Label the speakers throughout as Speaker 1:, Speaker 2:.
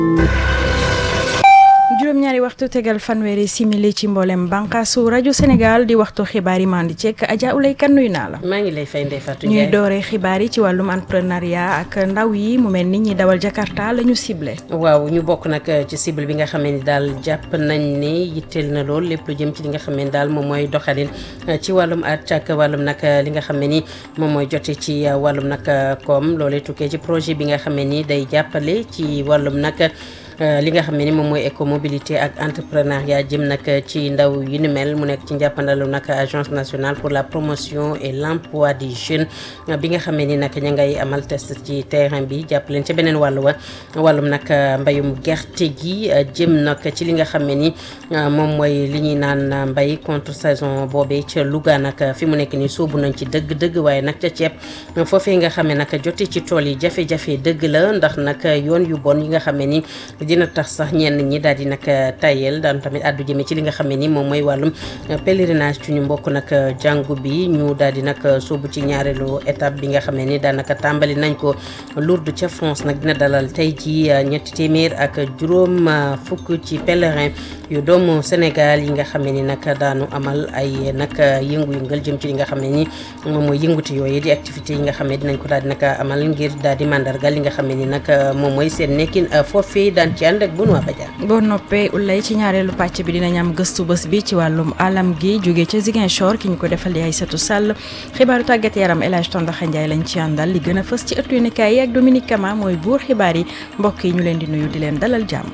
Speaker 1: juróom-ñaari waxtu tegal fanweeri simili ci mboolem bànqaasu rajo Sénégal di waxtu xibaar yi mandi ceek Adja Ulay kan nuyu naa la.
Speaker 2: maa ngi lay fay Ndeye Fatou
Speaker 1: ñuy
Speaker 2: Ndiaye
Speaker 1: dooree xibaar yi ci wàllum entrepreneuriat ak ndaw yi mu mel ni ñi dawal Jakarta la ñu ciblé.
Speaker 2: waaw ñu bokk nag ci cible bi nga xam ne daal jàpp nañ ne yitteel na lool lépp lu jëm ci li nga xam ne daal moom mooy doxalin ci wàllum at ak wàllum nag li nga xam ne ni moom mooy jote ci wàllum nag koom loolee tukkee ci projet bi nga xam ne ni day jàppale ci wàllum nag. li nga xam ne ni moom mooy écomobilité ak entrepreneuriat jëm nag ci ndaw yu ni mel mu nekk ci njàppandalu nag agence nationale pour la promotion et l' emploi des jeunes bi nga xam ne ni nag ña ngay amal test ci terrain bi jàpp leen ca beneen wàllu wa wàllum nag mbayum gerte gi jëm nag ci li nga xam ne ni moom mooy li ñuy naan mbay contre saison boobee ca Louga nag fi mu nekk nii sóobu nañ ci dëgg-dëgg waaye nag ca ceeb foofee nga xam ne nag jote ci tool yi jafe-jafe dëgg la ndax nag yoon yu bon yi nga xam ne ni dina tax sax ñenn ñi daal di nag tayel daan tamit àddu jëme ci li nga xam ne ni moom mooy wàllum pèlerinage ci ñu mbokk nag jàngu bi ñu daal di nag sóobu ci ñaareelu étape bi nga xam ne ni daanaka tàmbali nañ ko Lourdes ca France nag dina dalal tey ji ñetti téeméer ak juróom fukk ci pèlerin yu doomu Sénégal yi nga xam ne ni nag daanu amal ay nag yëngu-yëngal jëm ci li nga xam ne ni moom mooy yënguti yooyu di activité yi nga xam ne dinañ ko daal di nag amal ngir daal di mandargal li nga xam ne ni nag moom mooy seen nekkin foofee daan ci ànd ak Benoît Badiane
Speaker 1: boo noppee ulay ci ñaareelu pàcc bi dinañ am gëstu bés bi ci wàllum alam gi jóge ca Ziguinchor ki ñu ko defal di Aïssatou Sall xibaaru tàggat yaram El Hadj Tondaxa Ndiaye lañ ci àndal li gën a fës ci ëttu yéenekaay yi ak Dominique Kama mooy buur xibaar yi mbokk yi ñu leen di nuyu di leen dalal jàmm.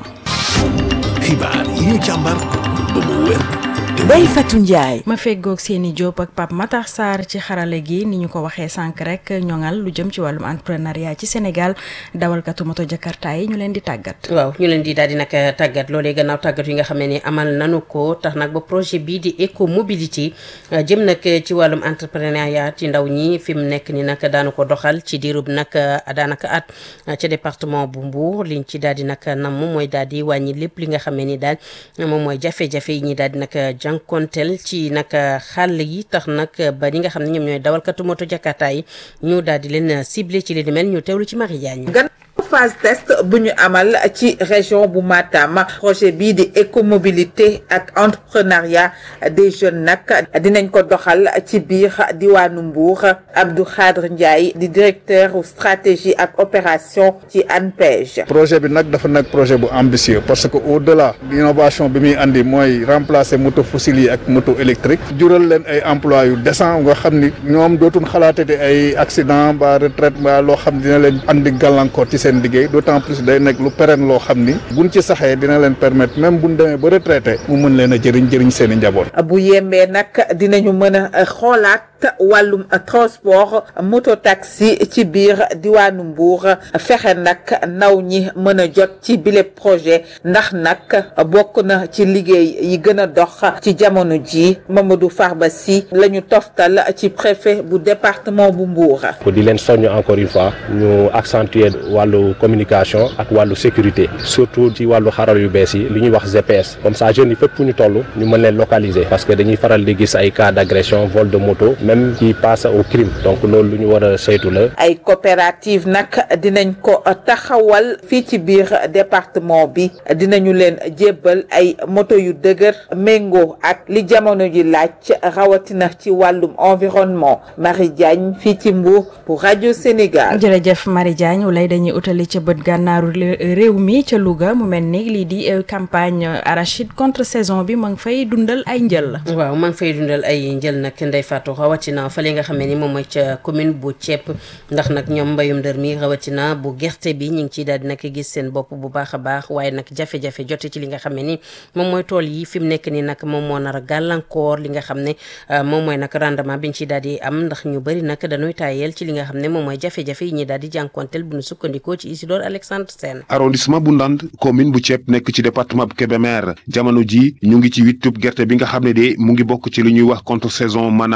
Speaker 3: xibaar yi ñu càmbar ba mu wér te
Speaker 4: Ndeye Fatou Ndiaye.
Speaker 1: ma feggoog seeni Diop ak Pape Matar Sarr ci xarale gi ni ñu ko waxee sànq rek ñoŋal lu jëm ci wàllum entrepreneuriat ci Sénégal dawalkatu moto Jakarta yi ñu leen di tàggat.
Speaker 2: waaw ñu leen di daal di nag tàggat loolee gannaaw tàggat yi nga xam ne ni amal nanu ko tax nag ba projet bii di éco mobilité jëm nag ci wàllum entrepreneuriat ci ndaw ñi fi mu nekk ni nag daanu ko doxal ci diirub nag daanaka at ca département bu Mbour liñ ci daal di nag nam mooy daal di wàññi lépp li nga xam ne ni daal moom mooy jafe-jafe yi ñi daal di nag jànkonteel ci nag xàll yi tax nag ba ñi nga xam ne ñoom ñooy dawalkatu moto Jakarta yi ñu daal di leen ciblé ci li di mel ñu teewlu ci Marie Diagne
Speaker 5: phase test bu ñu amal ci région bu Matam projet bii di écomobilité ak entrepreneuriat des jeunes nag dinañ ko doxal ci biir diwaanu Mbour Abdou Khadre Ndiaye di directeur stratégie ak opération ci ANPEJ.
Speaker 6: projet bi nag dafa nekk projet bu ambitieux parce que au delà innovation bi muy andi mooy remplacer moto fossile yi ak moto électrique jural leen ay emploi yu décent nga xam ni ñoom dootul xalaatati ay accident ba retraite ba loo xam dina leen andi gàllankoor ci seen liggéey d'autant plus day nekk lu pérenne loo xam ni buñ ci saxee dina leen permettre même buñ demee ba retraité mu mën leen a jëriñ jëriñ seen i njaboot.
Speaker 5: bu yembee nag dinañu mën a xoolaat wàllum transport moto taxi ci biir diwaanu Mbour fexe nag ndaw ñi mën a jot ci bile projet ndax nag bokk na ci liggéey yi gën a dox ci jamono ji Mamadou Farba Sy la ñu toftal ci préfet bu département bu Mbour.
Speaker 7: pour di leen soññ encore une fois ñu accentuer wàllu communication ak wàllu sécurité surtout ci wàllu xaral yu bees yi li ñuy wax GPS comme ça jeunes yi fépp fu ñu toll ñu mën leen localiser parce que dañuy faral di gis ay cas d'agression vol de moto même qui passe au crime donc loolu lu ñu war a saytu la.
Speaker 5: ay coopérative nag dinañ ko taxawal fii ci biir département bi dinañu leen jébbal ay moto yu dëgër méngoo ak li jamono ji laaj rawatina ci wàllum environnement Marie Diagne fii ci Mbour pour rajo Sénégal.
Speaker 1: jërëjëf Marie Diagne wala dañuy utali ca bët gànnaaru réew mi ca Louga mu mel ni lii di campagne arachide contre saison bi ma ngi fay dundal ay njël.
Speaker 2: waaw ma ngi fay dundal ay njël nag Ndeye Fatou rawatina fële nga xam ne ni moom mooy ca commune bu Thiep ndax nag ñoom mbayum dër mi rawatina bu gerte bi ñu ngi ciy daal di nag gis seen bopp bu baax a baax waaye nag jafe-jafe jote ci li nga xam ne ni moom mooy tool yi fi mu nekk ni nag moom moo nar a gàllankoor li nga xam ne moom mooy nag rendement bi ñu ciy daal di am ndax ñu bëri nag dañuy tayeel ci li nga xam ne moom mooy jafe-jafe yi ñuy daal di jànkonteel bu ñu sukkandikoo ci Isidore Alexandre Sène
Speaker 8: arrondissement bu Ndande commune bu Thiep nekk ci département bu Kébémer jamono ji ñu ngi ci wittub gerte bi nga xam ne de mu ngi bokk ci li ñuy wax contre saison maanaam mu ngi jóge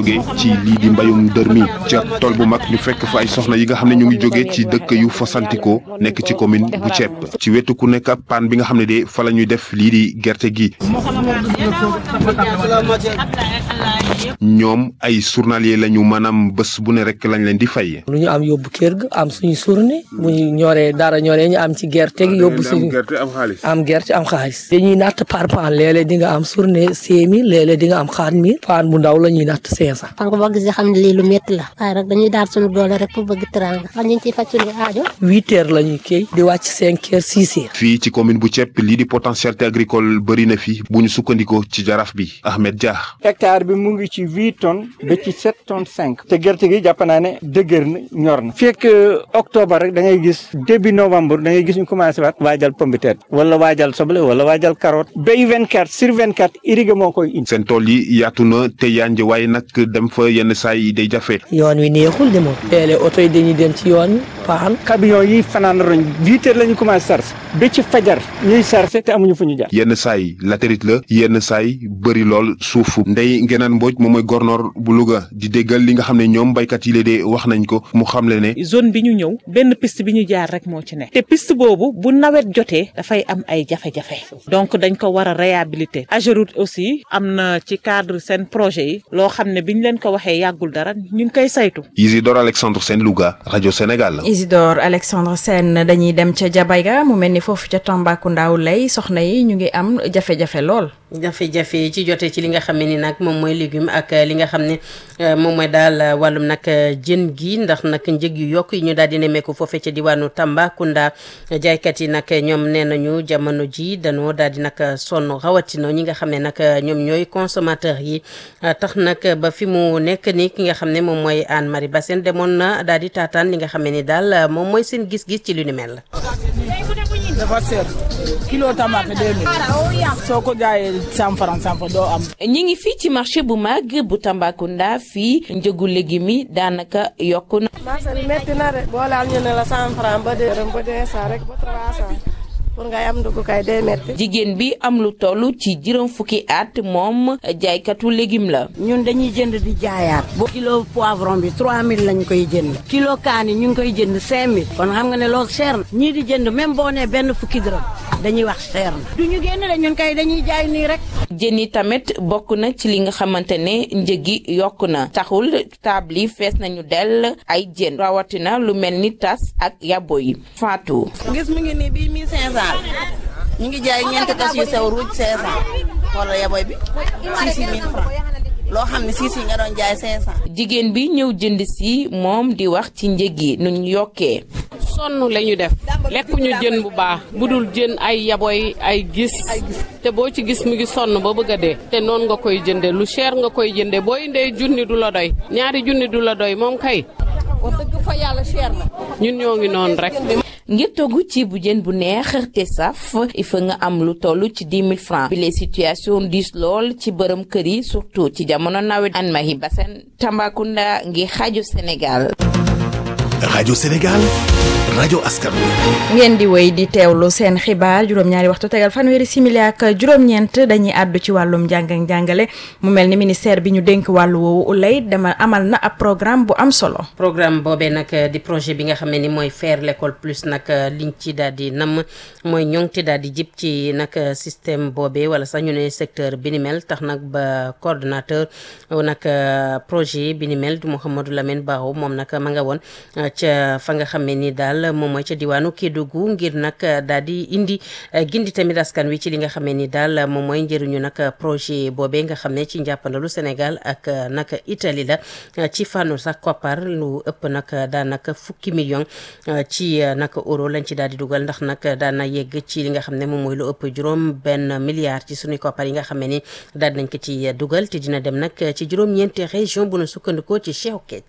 Speaker 8: jóge ci lii di mbayum dër mi ca tool bu mag ñu fekk fa ay soxna yi nga xam ne ñu ngi jóge ci dëkk yu fasantikoo nekk ci commune bu Thiep ci wetu ku nekk ak paan bi nga xam ne de fa la ñuy def lii di gerte gi ñoom ay journalier lañu maanaam bés bu ne rek lañ leen di fay.
Speaker 4: lu ñu am yóbbu kër ga am suñu surne bu ñu ñoree dara ñoree ñu am ci gerte gi yóbbu suñu am gerte am xaalis dañuy natt par paan léeg-léeg di nga am surne cinq mille léeg-léeg di nga am xaat mille paan bu ndaw la ñuy natt cinq cent
Speaker 9: xam nga boo gisee xam ne lii lu métti la waaye rek dañuy daal suñu doole rek pour bëgg teraanga xam ñu ngi ciy faj suñu aajo
Speaker 4: huit heures la ñuy kii di wàcc cinq heures six heures
Speaker 8: fii ci commune bu Thiep lii di potentialité agricole bëri na fi bu ñu sukkandikoo ci jaraaf bi Ahmed Dia.
Speaker 10: hectare bi mu ngi ci huit tonnes ba ci sept tonnes cinq te gerte gi jàpp naa ne dëgër na ñor na fekk octobre rek da ngay gis début novembre da ngay gis ñu commencé waat waajal pomme de terre wala waajal soble wala waajal carotte bay vingt quatre sur vingt quatre irrigué moo koy indi.
Speaker 8: seen tool yi yaatu na te yànj waaye nag dem fa yenn saa yi day jafe.
Speaker 4: yoon wi neexul de moom léeg-léeg oto yi dañuy dem ci yoon wi paan
Speaker 10: camion yi fanaan roñ huit heures la ñu commencé sarse ba ci fajar ñuy sarse te amuñu fu ñu jaar.
Speaker 8: yenn saa yi latérite la yenn saa yi bëri lool suuf ndey ngenaan mbooj moom mooy gornoor bu Louga di déggal li nga xam ne ñoom baykat yi la de wax nañ ko mu xamle ne.
Speaker 11: zone bi ñu ñëw benn piste bi ñu jaar rek moo ci ne te piste boobu bu nawet jotee dafay am ay jafe-jafe donc dañ ko war a réhabiliter Ageroute aussi am na ci cadre seen projet yi loo xam ne biñ leen ko waxee yàggul dara ñu ngi koy saytu.
Speaker 8: Isidore Alexandre Sène Louga rajo Sénégal.
Speaker 1: Isidore Alexandre Sène dañuy dem ca Jabayga mu mel ni foofu ca Tambacounda lay soxna yi ñu ngi am jafe-jafe lool.
Speaker 2: jafe-jafe ci jote ci li nga xam ne ni nag moom mooy légume ak li nga xam ne moom mooy daal wàllum nag jën gi ndax nag njëg yu yokk yi ñu daal di nemmeeku foofee ca diwaanu Tambacounda jaaykat yi nag ñoom nee nañu jamono ji dañoo daal di nag sonn rawatina ñi nga xam ne nag ñoom ñooy consommateur yi tax nag ba fi mu nekk ni ki nga xam ne moom mooy Anne Marie Bassène demoon na daal di taataan li nga xam ne ni daal moom mooy seen gis-gis ci lu ni mel.
Speaker 12: dafa seer kilo tomate deux mille soo ko jaayee cent franc cent franc doo am.
Speaker 13: ñi ngi fii ci marché bu mag bu Tambacounda fii njëgu légumes yi daanaka yokku na.
Speaker 14: marché bi métti na de boo laal ñu ne la cent franc ba deux ba deux cent rek ba trois cent pour ngay am dugg kay day métti.
Speaker 13: jigéen bi am lu toll ci juróom fukki at moom jaaykatu légume la.
Speaker 15: ñun dañuy jënd di jaayaat. boo kilo poivron bi 3000 lañ koy jënd. kilo kaani ñu ngi koy jënd 5000. kon xam nga ne loolu cher na. ñii di jënd même boo nee benn fukki dërëm dañuy wax cher na. du ñu génn de ñun kay dañuy jaay nii rek.
Speaker 13: jën yi tamit bokk na ci li nga xamante ne njëg gi yokk na taxul table yi fees nañu dell ay jën rawatina lu mel ni tas ak yabo yi Fatou.
Speaker 14: gis mu ngi nii bii 1500 ñu ngi jaay ñeenti tas yu sew ruuj 500 wala yaboy bi 6000 francs loo xam ne siis yi nga doon jaay 500.
Speaker 13: jigéen bi ñëw jënd si moom di wax ci njëg yi nu ñu yokkee.
Speaker 16: sonn la ñu def lekkuñu jën bu baax bu dul jën ay yaboy ay gis te boo ci gis mu ngi sonn ba bëgg a dee te noonu nga koy jënde lu cher nga koy jënde boo indee junni du la doy ñaari junni du la doy moom kay.
Speaker 14: wax dëgg fa yàlla cher na.
Speaker 16: ñun ñoo ngi noonu rek.
Speaker 13: ngir togg ci bu jën bu neex te saf il faut nga am lu toll ci 10 000 francs bi les situation diis lool ci bërëm kër yi surtout ci jamono nawet Anne Marie Bassène Tambacounda ngi xaaju Sénégal
Speaker 3: rajo Sénégal rajo askan
Speaker 1: ngeen di wéy di teewlu seen xibaar juróom-ñaari waxtu tegal fanweeri simili ak juróom-ñeent dañuy àddu ci wàllum njàng ak njàngale mu mel ni ministère bi ñu dénk wàllu woowu ulay dama amal na ab programme bu am solo.
Speaker 2: programme boobee nag di projet bi nga xam ne ni mooy faire l'école plus nag liñ ci daal di nam mooy ñoŋti daal di jib ci nag système boobee wala sax ñu ne secteur bi ni mel tax nag ba coordonnateur nag projet bi ni mel du Mouhamadou Lamine Barrow moom nag ma nga woon ca fa nga xam ne ni daal moom mooy ca diwaanu Kédougou ngir nag daal di indi gindi tamit askan wi ci li nga xam ne ni daal moom mooy njëriñu nag projet boobee nga xam ne ci njàppandalu Sénégal ak nag Italie la ci fànnu sax koppar lu ëpp nag daanaka fukki million ci nag euro lañ ci daal di dugal ndax nag daana yegg ci li nga xam ne moom mooy lu ëpp juróom benn milliard ci suñuy koppar yi nga xam ne ni daal nañ ko ci dugal te dina dem nag ci juróom-ñeenti région bu nu sukkandikoo ci Cheikh Keita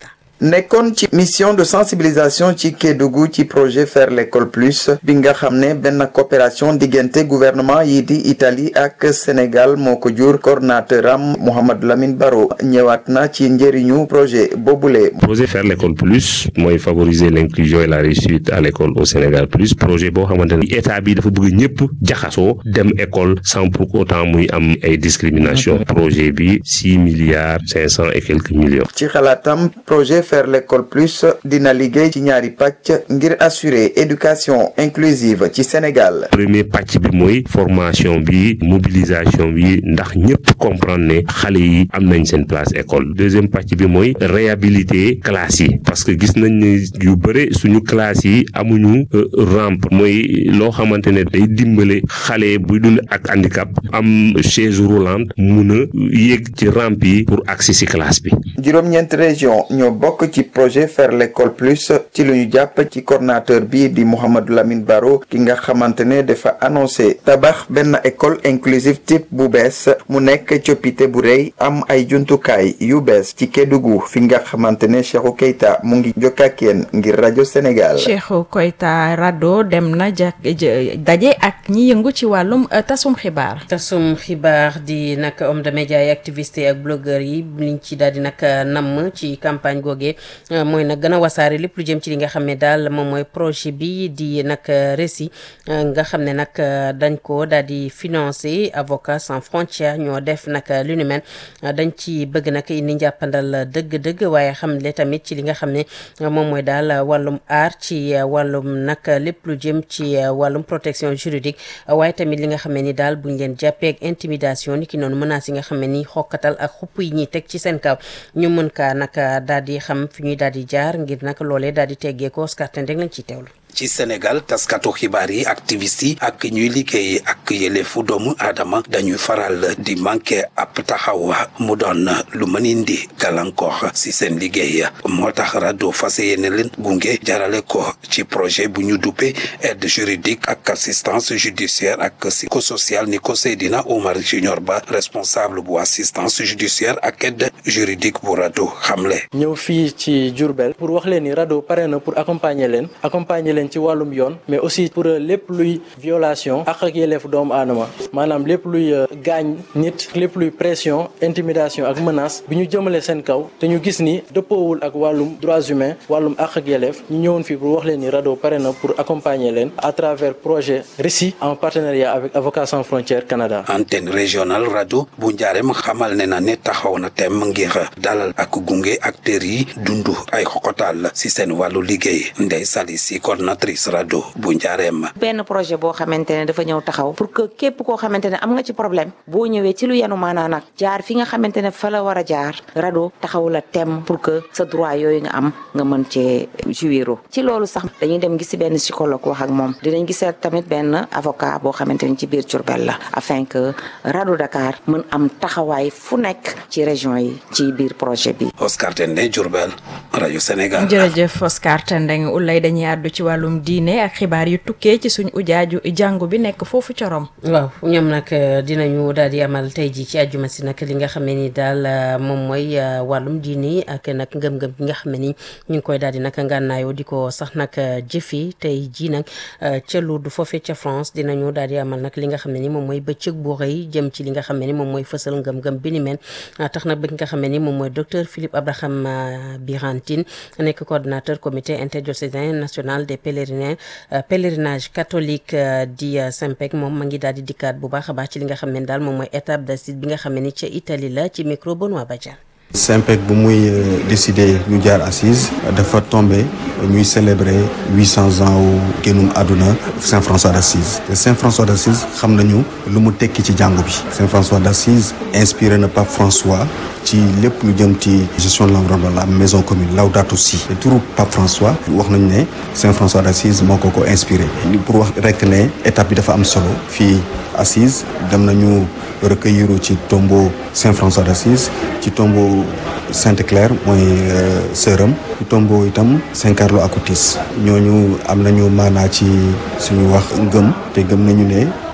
Speaker 17: nekkoon ci mission de sensibilisation ci Kédougou ci projet faire l'école plus bi nga xam ne benn coopération diggante gouvernement yi di Italie ak Sénégal moo ko jur coordonnateur am Mouhamadou Lamine Baro ñëwaat na ci njëriñu projet boobule.
Speaker 18: projet faire l'école plus mooy favoriser l'inclusion et la réussite à l'école au Sénégal plus projet boo xamante ne état bi dafa bëgg ñëpp jaxasoo dem école sans pour autant muy am ay discrimination projet bi six milliards cinq cent et quelques millions.
Speaker 17: ci xalaatam projet faire l'école plus dina liggéey ci ñaari pàcc ngir assurer éducation inclusive ci Sénégal.
Speaker 18: premier pàcc bi mooy formation bi mobilisation bi ndax ñëpp comprendre ne xale yi am nañ seen place école deuxième pàcc bi mooy réhabiliter classes yi parce que gis nañ ne yu bëre suñu classes yi amuñu rampe mooy loo xamante ne day dimbale xale buy dund ak handicap am chaise roulante mun a yéeg ci rampe yi pour accès ci classe bi.
Speaker 17: juróom-ñeent région ñoo bokk ci projet faire l'école plus ci lu ñu jàpp ci coordonnateur bi di Mouhamadou Lamine Baro ki nga xamante ne dafa annoncé tabax benn école inclusive type bu bees mu nekk coppite bu rëy am ay jumtukaay yu bees ci Kédougou fi nga xamante ne Cheikhou Keita mu ngi jokkaak yéen ngir rajo Sénégal.
Speaker 1: Cheikhou Keita rado dem na ja daje ak ñi yëngu ci wàllum tasum xibaar.
Speaker 2: tasum xibaar di nag homme de média yi activiste ak blogueur yi liñ ci daal di nag namm ci campagne googee mooy nag gën a wasaare lépp lu jëm ci li nga xam ne daal moom mooy projet bi di nag récit nga xam ne nag dañ ko daal di financer Avocats sans frontières ñoo def nag lu ni mel dañ ci bëgg nag indi njàppandal dëgg-dëgg waaye xam le tamit ci li nga xam ne moom mooy daal wàllum aar ci wàllum nag lépp lu jëm ci wàllum protection juridique waaye tamit li nga xam ne ni daal buñ leen jàppee ak intimidation ni ki noonu menaces yi nga xam ne ni xokkatal ak xupp yi ñuy teg ci seen kaw ñu mën kaa nag daal di xam fi ñuy daal di jaar ngir nag loolee daal di teggee ko Oscar Tendeng lañ ciy teewlu.
Speaker 19: ci Sénégal taskatu xibaar yi activistes yi ak ñuy liggéey ak yëlefu doomu aadama dañuy faral di manqué ab taxaw mu doon lu mën indi gàllankoor si seen liggéey moo tax rajo fas yéene leen gunge jarale ko ci projet bu ñu duppe aide juridique ak assistance judiciaire ak psychosociale ni ko Seydina Omar Junior Ba responsable bu assistance judiciaire ak aide juridique bu rajo xamle.
Speaker 20: ñëw fii ci Diourbel pour wax leen ni rajo pare na pour accompagner leen accompagner leen ci wàllum yoon mais aussi pour lépp luy violation ak ak yelleef doomu aadama maanaam lépp luy gaañ nit lépp luy pression intimidation ak menace bi ñu jëmale seen kaw te ñu gis ni dëppoowul ak wàllum droits humains wàllum ak ak yelleef ñu ñëwoon fii pour wax leen ni RADDHO pare na pour accompagner leen à travers projet RECI en partenariat avec Avocats sans frontières Canada.
Speaker 19: antenne régionale rajo bu Njaareem xamal ne na ne taxaw na tem ngir dalal ak gunge acteurs yi dundu ay xokotal si seen wàllu liggéey Ndeye Sali si coordinatrice rajo bu Njaareem.
Speaker 21: benn projet boo xamante ne dafa ñëw taxaw pour que képp koo xamante ne am nga ci problème boo ñëwee ci lu yanu maanaa nag jaar fi nga xamante ne fa la war a jaar rajo taxaw la tem pour que sa droit yooyu nga am nga mën cee jouiro ci loolu sax dañuy dem gisi benn psychologue wax ak moom dinañ gisee tamit benn avocat boo xamante ne ci biir Diourbel la afin que rajo Dakar mën am taxawaay fu nekk ci région yi ci biir projet bi.
Speaker 19: Oscar Tendeng Diourbel rajo Sénégal.
Speaker 1: jërëjëf Oscar Tendeng ulay dañuy àddu ci wàllum diine ak xibaar yu tukkee ci suñ ujaaju jàngu bi nekk foofu corom
Speaker 2: waaw ñoom nag dinañu daal di amal tey ji ci àjjuma si nag li nga xam ne ni daal moom mooy wàllum diini ak nag ngëm-ngëm bi nga xam ne ni ñu ngi koy daal di nag ngànnaayoo di ko sax nag jëfi tey ji nag ca Lourdes foofee ca France dinañu daal di amal nag li nga xam ne ni moom mooy bëccëg bu rëy jëm ci li nga xam ne ni moom mooy fësal ngëm-ngëm bi ni mel tax nag bi nga xam ne ni moom mooy docteur Philippe Abraham Birantine nekk coordonnateur comité interdiocésain national des pèlerinages pèlerinage catholique di Saint-Pec moom ma ngi daal di dikkaat bu baax a baax ci li nga xam ne daal moom mooy étape d'acide bi nga xam ne ni ca Italie la ci micro Benoît Badiane
Speaker 22: Saint-Pec bu muy décidé ñu jaar assise dafa tombé ñuy célébrer huit cents ans wu génnum àdduna Saint François d'Assise te Saint François d'Assise xam nañu lu mu tekki ci jàngu bi Saint François d'Assise inspiré na Pape François ci lépp lu jëm ci gestion de l'environnement la maison commune Laudato Si te turu Pape François wax nañu ne Saint François d'Assise moo ko ko inspiré pour wax rek ne étape bi dafa am solo fii Assise dem nañu recueillir ci tombeau Saint François d'Assise ci tombeau Sainte Claire mooy sëram ci tombeau itam Saint Carlo Acutis ñooñu am nañu maanaa ci suñu wax ngëm te gëm nañu ne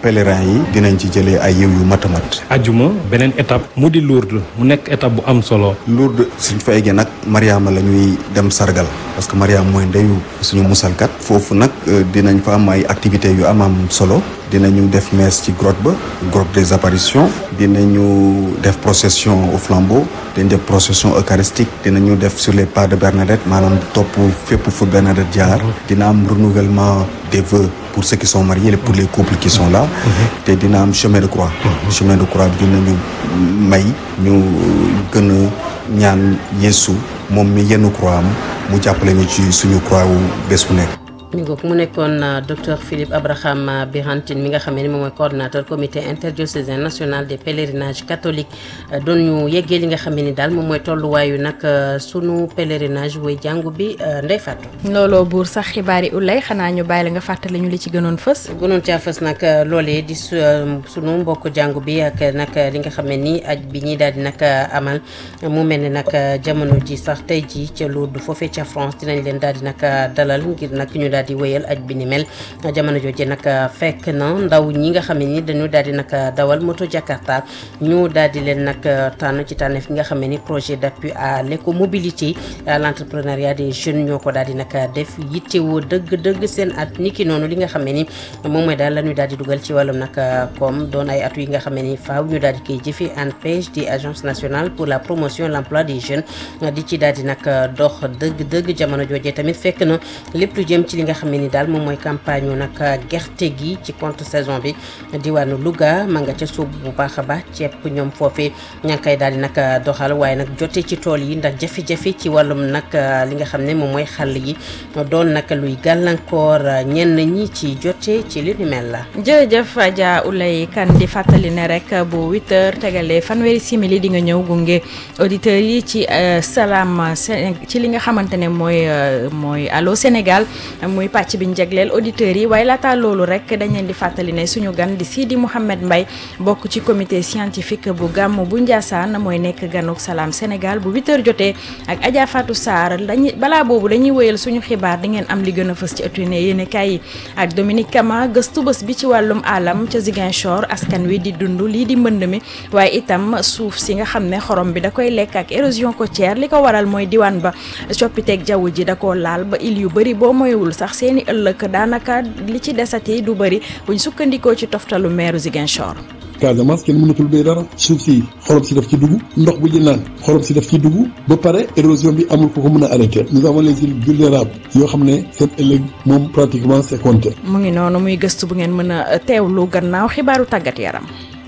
Speaker 22: pèlerins yi dinañ ci jëlee ay yiw yu matamat
Speaker 6: ajuma beneen étape mu di Lourdes mu nekk étape bu am solo
Speaker 22: Lourdes suñ fa eggee nag Mariama la ñuy dem sargal parce que Mariama mooy ndeyu suñu musalkat foofu nag dinañ fa am ay activités yu am am solo dinañu def messe ci grotte ba grotte des apparitions dinañu def procession au flambeau dinañ def procession eucharistique dinañu def sur les pas de Bernadette maanaam topp fépp fu Bernadette jaar dina am renouvellement des vœux pour ceux qui sont mariés et pour les couples qui sont là te dina am chemin de croix chemin de croix bi dinañu may ñu gën a ñaan Yeesu moom mi yenn croix am mu jàppale ñu ci suñu croix wu bés bu nekk
Speaker 2: mi ngoog mu nekkoon docteur Philippe Abraham Birantine mi nga xam ne moom mooy coordonnateur comité interdiocésain national des pèlerinages catholiques doon ñu yeggee li nga xam ne daal moom mooy tolluwaayu nag sunu pèlerinage way jàngu bi Ndeye Fatou.
Speaker 1: looloo buur sax xibaar yi ulay xanaa ñu bàyyi la nga fàttali ñu li ci gënoon fës.
Speaker 2: gënoon caa fës nag loolee di sunu mbokk jàngu bi ak nag li nga xam ne ni aj bi ñi daal di nag amal mu mel ne nag jamono ji sax tey ji ca Lourdes foofee ca France dinañ leen daal di nag dalal ngir nag ñu daal di wéyal aj bi ni mel jamono jooje nag fekk na ndaw ñi nga xam ne ni dañu daal di nag dawal moto Jakarta ñu daal di leen nag tànn ci tànneef nga xam ne ni projet d'appui à l'écomobilité à l'entrepreneuriat des jeunes ñoo ko daal di nag def yittewoo dëgg-dëgg seen at ni ki noonu li nga xam ne ni moom mooy daal la ñu daal di dugal ci wàllum nag comme doon ay atu yi nga xam ne ni faaw ñu daal di koy jëfee ANPEJ di agence nationale pour la promotion l'emploi des jeunes di ci daal di nag dox dëgg-dëgg jamono jooje tamit fekk na lépp lu jëm ci li nga xam ne ni daal moom mooy campagne nag gerte gi ci compte saison bi diwaanu Louga ma nga ca suub bu baax a baax ceeb ñoom foofee ña ngi koy daal di nag doxal waaye nag jote ci tool yi ndax jafe-jafe ci wàllum nag li nga xam ne moom mooy xàll yi doon nag luy gàllankoor ñenn ñi ci jote ci li ni mel la.
Speaker 1: jërëjëf Adja Oulay Kane di fàttali ne rek bu 8h tegalee fanweeri simili di nga ñëw gunge auditeurs yi ci salaam ci li nga xamante ne mooy mooy allo Sénégal muy pàcc bi ñu jagleel auditeurs yi waaye laata loolu rek dañ leen di fàttali ne suñu gan di Sidi Mouhamed Mbaye bokk ci comité scientifique bu gàmm bu Ndiassane mooy nekk ganuk salaam Sénégal bu 8h jotee ak Adja Fatou Sarr dañuy balaa boobu dañuy wéyal suñu xibaar di ngeen am li gën a fës ci ëttu ne yéen kaay yi ak Dominique Kama gëstu bés bi ci wàllum alam ca Ziguinchor askan wi di dund lii di mbënd mi waaye itam suuf si nga xam ne xorom bi da koy lekk ak érosion côtière li ko waral mooy diwaan ba coppiteeg jaww ji da koo laal ba il yu bëri boo moywul sax seeni ëllëg daanaka li ci desati du bëri buñ sukkandikoo ci toftalu meeru Ziguinchor.
Speaker 7: Casamance kenn mënatul béy dara suuf si xorom si daf ci dugg ndox bu ñu naan xorom si daf ci dugg ba pare érosion bi amul ko ko mën a arrêter nous avons les îles vulnérables yoo xam ne seen ëllëg moom pratiquement c'est compté.
Speaker 1: mu ngi noonu muy gëstu bu ngeen mën a teewlu gannaaw xibaaru tàggat yaram.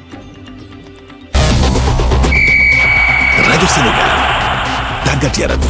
Speaker 3: rajo Sénégal tàggat yaram.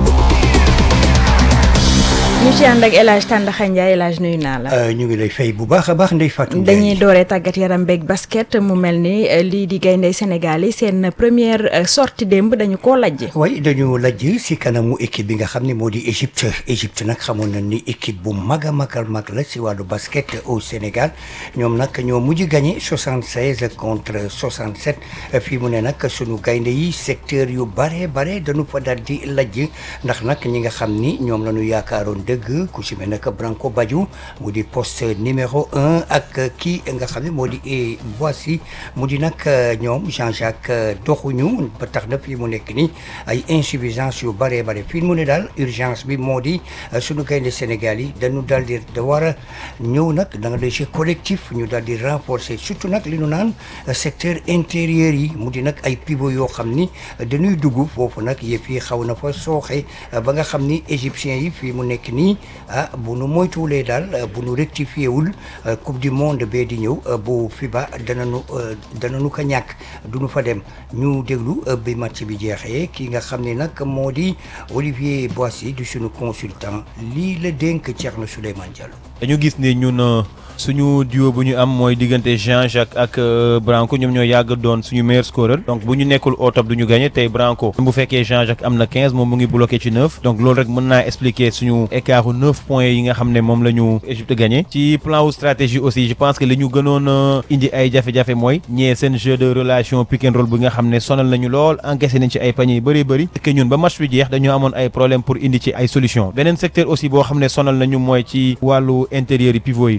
Speaker 1: ñu ci ànd ak El Hadj Tàndaxa Ndiaye El Hadj nuyu naa la.
Speaker 23: ñu ngi lay fay bu baax a baax Ndeye Fatou Ndiaye.
Speaker 1: dañuy dooree tàggat yaram beeg basket mu mel ni lii di gaynde Sénégal yi seen première sortie démb dañu koo lajj.
Speaker 23: way dañu lajj si kanamu équipe bi nga xam ne moo di Égypte Égypte nag xamoon na ni équipe bu mag a mag a mag la si wàllu basket au Sénégal ñoom nag ñoo mujj gagné 76 contre 67 fii mu ne nag sunu gaynde yi secteur yu bare bare dañu fa daal di lajj ndax nag ñi nga xam ni ñoom la ñu yaakaaroon dëgg ku si mel nag Branco Badiou mu di poste numéro un ak kii nga xam ne moo di Boissy mu di nag ñoom Jean-Jacques doxuñu ba tax na fii mu nekk nii ay insuffisance yu bare bare fii mu ne daal urgence bi moo di sunu gaynde Sénégal yi dañu daal di da war a ñëw nag da nga de jeu collectif ñu daal di renforcer surtout nag li nu naan secteur intérieur yi mu di nag ay pivot yoo xam ni dañuy dugg foofu nag yëf yi xaw na fa sooxe ba nga xam ni égyptiens yi fii mu nekk nii ah bu nu moytuwulee daal bu nu rectifié wul coupe du monde bee di ñëw bu FIBA dananu dananu ko ñàkk du nu fa dem ñu déglu bi match bi jeexee ki nga xam ne nag moo di Olivier Boissy du sunu consultant lii la dénk Thierno Souleymane Diallo.
Speaker 24: dañu gis ne ñun suñu duo bu ñu am mooy diggante Jean-Jacques ak Branco ñoom ñoo yàgg doon suñu meilleur scoreur donc bu ñu nekkul au top du ñu gagné tey Branco bu fekkee Jean-Jacques am na 15 moom mu ngi bloqué ci 9 donc loolu rek mën naa expliquer suñu écart u 9 points yi nga xam ne moom la ñu Égypte gagné ci plan wu stratégie aussi je pense que li ñu gënoon indi ay jafe-jafe mooy ñee seen jeu de relation pick and roll bi nga xam ne sonal nañu lool encaissé nañ ci ay paniers yu bëri bëri que ñun ba match bi jeex dañoo amoon ay problème pour indi ci ay solution beneen secteur aussi boo xam ne sonal nañu mooy ci wàllu intérieur yi pivot yi parce que boo xoolee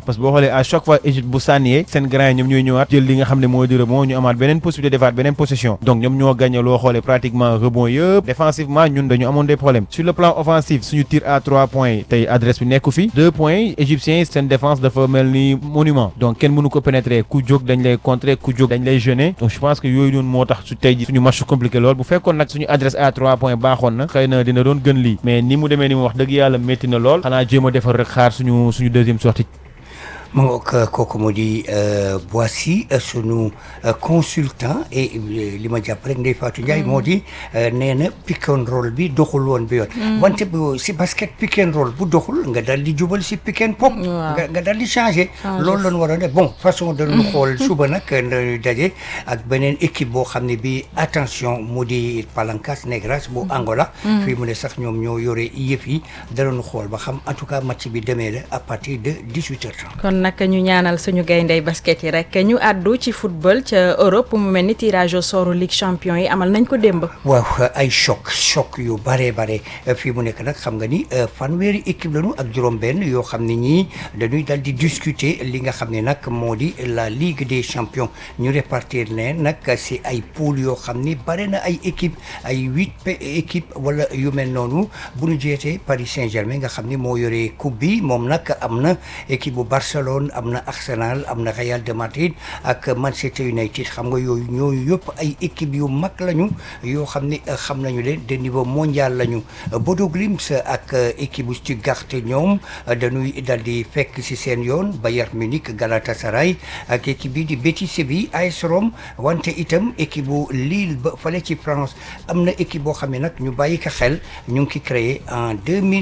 Speaker 24: xoolee à chaque fois Égypte bu sànniyee seen grand yi ñoom ñooy ñëwaat jël li nga xam ne mooy di rebond ñu amaat beneen possibilité defaat beneen possession donc ñoom ñoo gagné loo xoolee pratiquement rebond yëpp défensivement ñun dañu amoon des problèmes sur le plan offensif suñu tir à trois points tey adresse bi nekku fi deux points égyptiens yi seen défense dafa mel ni monument donc kenn mënu ko pénétrer ku jóg dañ lay contrer ku jóg dañ lay gêner donc je pense que yooyu noonu moo tax su tey ji suñu match compliqué lool bu fekkoon nag suñu adresse à trois points baaxoon na xëy na dina doon gën lii mais ni mu demee ni mu wax dëgg yàlla métti na lool xanaa jéem a defar rek xaar suñu suñu deuxième sortie
Speaker 23: ma ngoog kooku moo di Boissy sunu consultant et li ma jàpp rek Ndeye Fatou Ndiaye moo di nee na pick and roll bi doxul woon bi yoon wante bu si basket pick and roll bu doxul nga dal di jubal si pick and pop nga nga dal di changé loolu lañu waroon def bon façon dañu xool suba nag dañuy daje ak beneen équipe boo xam ne bi attention mu di Palancas Negras bu Angola fii mu ne sax ñoom ñoo yore yëf yi danañu xool ba xam en tout cas match bi demee la à partir de 18 heures
Speaker 1: kon nag ñu ñaanal suñu gayndey basket yi rek ñu àddu ci football ca Europe mu mel ni tirage au sort Ligue champion yi amal nañ ko démb.
Speaker 23: waaw ay choc choc yu bare bare fii mu nekk nag xam nga ni fanweeri équipe lañu ak juróom-benn yoo xam ne ñii dañuy dal di discuter li nga xam ne nag moo di la Ligue des champions ñu répartir leen nag si ay poule yoo xam ni bare na ay équipe ay huit équipe wala yu mel noonu bu ñu jeetee Paris Saint-Germain nga xam ni moo yore coupe bi moom nag am na équipe bu Barcelone. am na Arsenal am na Real de Madrid ak Manchester United xam nga yooyu ñooyu yëpp ay équipe yu mag lañu yoo xam ni xam nañu leen de niveau mondial lañu Bodo Glimt ak équipe bu Stuttgart ñoom dañuy dal di fekk ci seen yoon Bayern Munich Galatasaray ak équipe bi di Betis Séville AS Rome wante itam équipe bu Lille ba fale ci France am na équipe boo xam ne nag ñu bàyyi ko xel ñu ngi ki créé en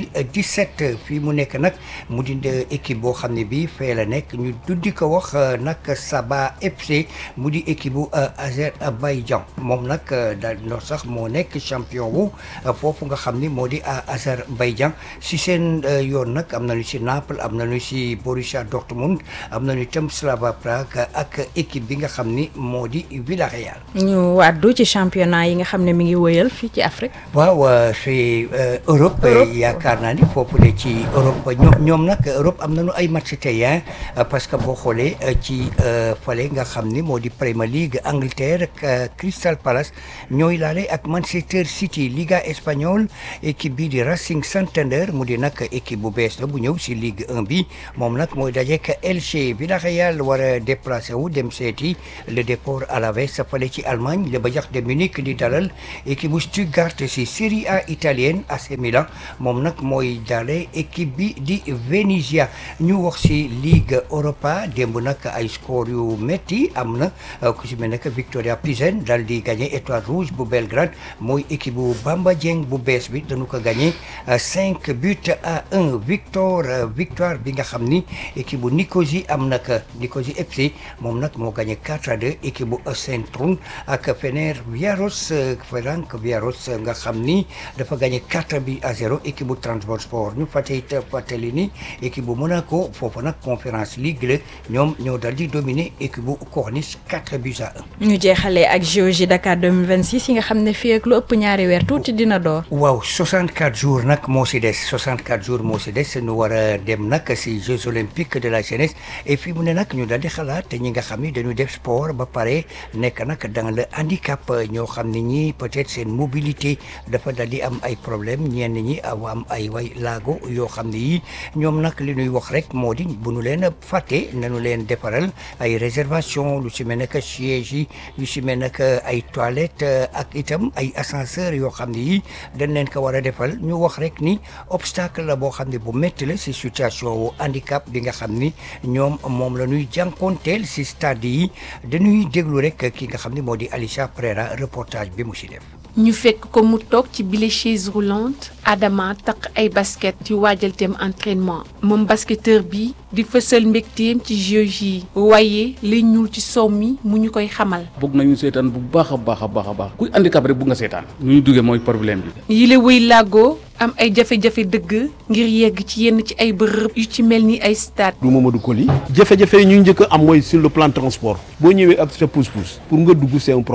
Speaker 23: 2017 fii mu nekk nag mu di équipe boo xam ne bi fee la nekk ñu tuddi ko wax nag Saba FC mu di équipe bu Azerbaïdjan moom nag daal no sax moo nekk champion wu foofu nga xam ni moo di Azerbaïdjan si seen yoon nag am nañu si Naples am nañu si Borussia Dortmund am nañu itam Slava Prague ak équipe bi nga xam ni moo di Villarreal.
Speaker 1: ñu wàddu ci championnat yi nga xam ne mi ngi wëyal fii ci Afrique.
Speaker 23: waaw fi Europe yaakaar naa ni foofu la ci Europe ñoom ñoom nag Europe am nañu ay match tey parce que boo xoolee ci fale nga xam ni moo di Premier League Angleterre ak Crystal Palace ñooy laale ak Manchester City Liga espagnole équipe bi di Racing Santander mu di nag équipe bu bees la bu ñëw si Ligue 1 bi moom nag mooy dajeek Elche Villarreal war a déplacé wu dem seeti le Déport Alavés fale ci Allemagne le Bayern de Munich di dalal équipe bu Stuttgart si Serie A italienne AC Milan moom nag mooy daale équipe bi di Venezia ñu wax si Ligue Europa démb nag ay score yu métti am na ku si mel ne que Victoria Pilsen dal di gagné Étoile Rouge bu Belgrade mooy équipe bu Bamba Dieng bu bees bi dañu ko gagné cinq buts à un victoire victoire bi nga xam ni équipe bu Nicosie am na que Nicosie FC moom nag moo gagné 4 à 2 équipe bu Centrum ak Ferencváros Ferencváros nga xam ni dafa gagné 4 buts à 0 équipe bu Trabzonspor ñu fàtte it fàttali ni équipe bu Monaco foofu nag conférence ligue la ñoom ñoo dal di dominer équipe bu Corniche 4 buts à 1.
Speaker 1: ñu jeexalee ak JOJ Dakar 2026 yi nga xam ne fii ak lu ëpp ñaari weer tuuti dina door.
Speaker 23: waaw 64 jours nag moo si des 64 jours moo si des ñu war a dem nag si Jeux olympiques de la jeunesse et fii mu ne nag ñu dal di xalaat te ñi nga xam ni dañuy def sport ba pare nekk nag dans le handicap ñoo xam ne ñi peut-être seen mobilité dafa dal di am ay problème ñenn ñi aw am ay way laago yoo xam ne yi ñoom nag li ñuy wax rek moo di bu ñu leen fàtte nañu leen defaral ay réservation lu si mel ne que siège yi lu si mel ne que ay toilettes ak itam ay ascenseur yoo xam ne yi dañ leen ko war a defal ñu wax rek ni obstacle la boo xam ne bu métti la si situation wu handicap bi nga xam ni ñoom moom la ñuy jànkoonteel si stade yi dañuy déglu rek ki nga xam ni moo di Alicia Prera reportage bi mu si def.
Speaker 4: ñu fekk ko mu toog ci bile chaise roulante Adama takk ay basket yu waajal teem entraînement moom basketteur bi di fësal mbégteem ci jeux yi waaye li ñuul ci sow mi mu ñu koy xamal.
Speaker 5: bëgg nañu seetaan bu baax a baax a baax a baax kuy handicap rek bëgg nga seetaan nu ñu duggee mooy problème bi.
Speaker 4: yile wëy làggoo am ay jafe-jafe dëgg ngir yegg ci yenn ci ay bërëb yu ci mel ni ay stade.
Speaker 9: du Mamadou Koli jafe-jafe yi ñu njëkk a am mooy sur le plan transport boo ñëwee ak sa pousse-pousse pour nga dugg c'est un problème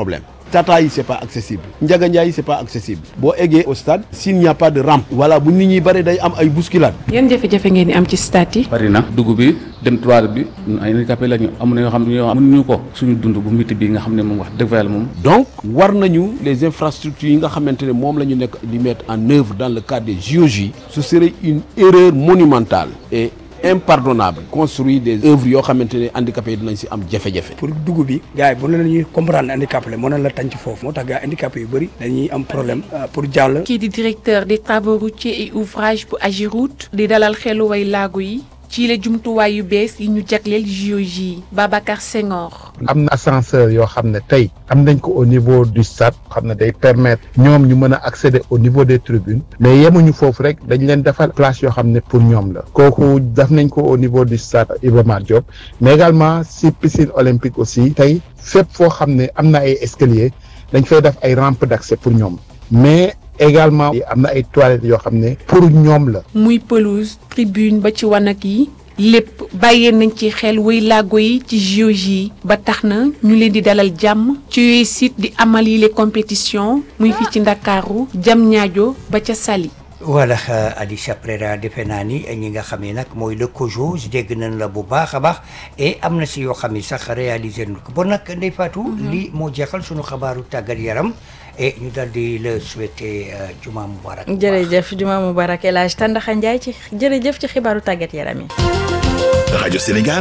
Speaker 8: tata yi c'est pas accessible Ndiaga Ndiaye c'est pas accessible boo eggee au stade s'il n'y a pas de rampe voilà bu nit ñi bare day am ay bousculade
Speaker 4: yan jafe-jafe ngeen di am ci stade yi.
Speaker 5: bari na dugg bi dem toile bi ñun ay handicapé la ñu am na yoo xam ne yoo xam mënuñu ko suñu dund bu métti bi nga xam ne moom wax dëgg fa yàlla moom
Speaker 8: donc war nañu les infrastructures yi nga xamante ne moom la ñu nekk di mettre en œuvre dans le cadre des JOJ ce serait une erreur monumentale et impardonnable construire des œuvres yoo xamante ne handicapés yi dinañ si am jafe-jafe
Speaker 9: pour dugg bi gars yi bu ne la ñuy comprendre handicapé la moo ne la tànc foofu moo tax gars handicapé yu bëri dañuy am problème pour jàll
Speaker 4: kii di directeur des travaux routiers et ouvrages bu Agiroute di dalal xelu way laago yi ci la jumtuwaay yu bees yi ñu jagleel JOJ Babacar Senghor.
Speaker 10: am na ascenseur yoo xam ne tey am nañ ko au niveau du stade xam ne day permettre ñoom ñu mën a accéder au niveau des tribunes mais yemuñu foofu rek dañ leen defal place yoo xam ne pour ñoom la kooku def nañ ko au niveau du stade Iba Mar Diop mais également si piscine olympique aussi tey fépp foo xam ne am na ay escalier dañ fay def ay rampe d'accès pour ñoom mais également am na ay toilettes yoo xam ne pour ñoom la.
Speaker 4: muy pelouse tribune ba ci wanag yi lépp bàyyee nañ ci xel way laago yi ci JOJ yi ba tax na ñu leen di dalal jàmm ci yooyu site di amal yi les compétitions muy fii ci Ndakaaru jam ñaajo ba ca Saly.
Speaker 23: voilà Alicia Prera defe naa ni ñi nga xam ne nag mooy le COJO dégg nañ la bu baax a baax et am na si yoo xam ne sax réalisé nañ ko bon nag Ndeye Fatou. lii moo jeexal sunu xabaaru tàggat yaram. et ñu daal di la souhaiter juma mubarak.
Speaker 1: jërëjëf juma mubarak El Hadj Tandaxa Ndiaye ci jërëjëf ci xibaaru tàggat yaram yi.
Speaker 3: rajo Sénégal.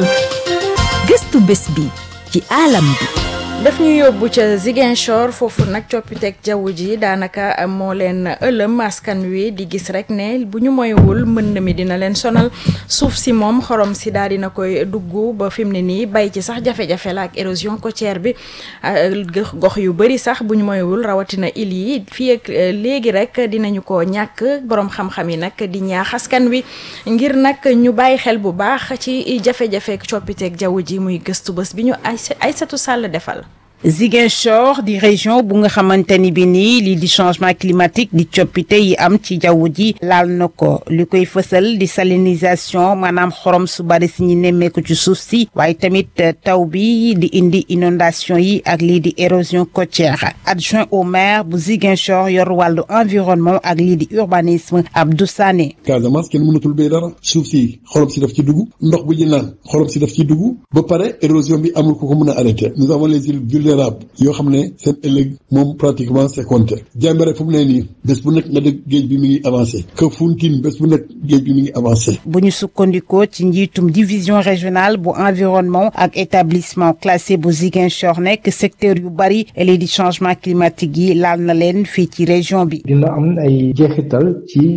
Speaker 11: gëstu bés bi ci alam bi.
Speaker 1: daf ñu yóbbu ca Ziguinchor foofu nag coppiteeg jaww ji daanaka moo leen ëlëm askan wi di gis rek ne bu ñu moywul mbënd mi dina leen sonal suuf si moom xorom si daal dina koy dugg ba fi mu ne nii bay ci sax jafe-jafe la ak érosion côtière bi gox yu bëri sax bu ñu moywul rawatina île yi fii ak léegi rek dinañu ko ñàkk borom xam-xam yi nag di ñaax askan wi ngir nag ñu bàyyi xel bu baax ci jafe-jafe coppiteeg jaww ji muy gëstu bés bi ñu ay Aïssatou Sall defal.
Speaker 25: Ziguinchor di région bu nga xamante ni bi nii lii di changement climatique di coppite yi am ci jaww ji laal na ko li koy fësal di salinisation maanaam xorom su bari si ñi nemmeeku ci suuf si waaye tamit taw bi di indi inondation yi ak lii di érosion côtière adjoint au maire bu Ziguinchor yor wàllu environnement ak lii di urbanisme Abdou Sané.
Speaker 7: Casamance kenn mënatul béy dara suuf si xorom si daf ci dugg ndox bu ñu naan xorom si daf ci dugg ba pare érosion bi amul ku ko mën a arrêté nous avons les îles vulnérables yoo xam ne seen ëllëg moom pratiquement c'est compté Jàmbare fu mu ne nii bés bu nekk nga dégg géej bi mi ngi avancé Kafountine bés bu nekk géej bi mi ngi avancé.
Speaker 25: bu ñu sukkandikoo ci njiitum division régionale bu environnement ak établissement classé bu Ziguinchor nekk secteur yu bari lii di changement climatique yi laal na leen fii ci région bi.
Speaker 26: dina am ay jeexital ci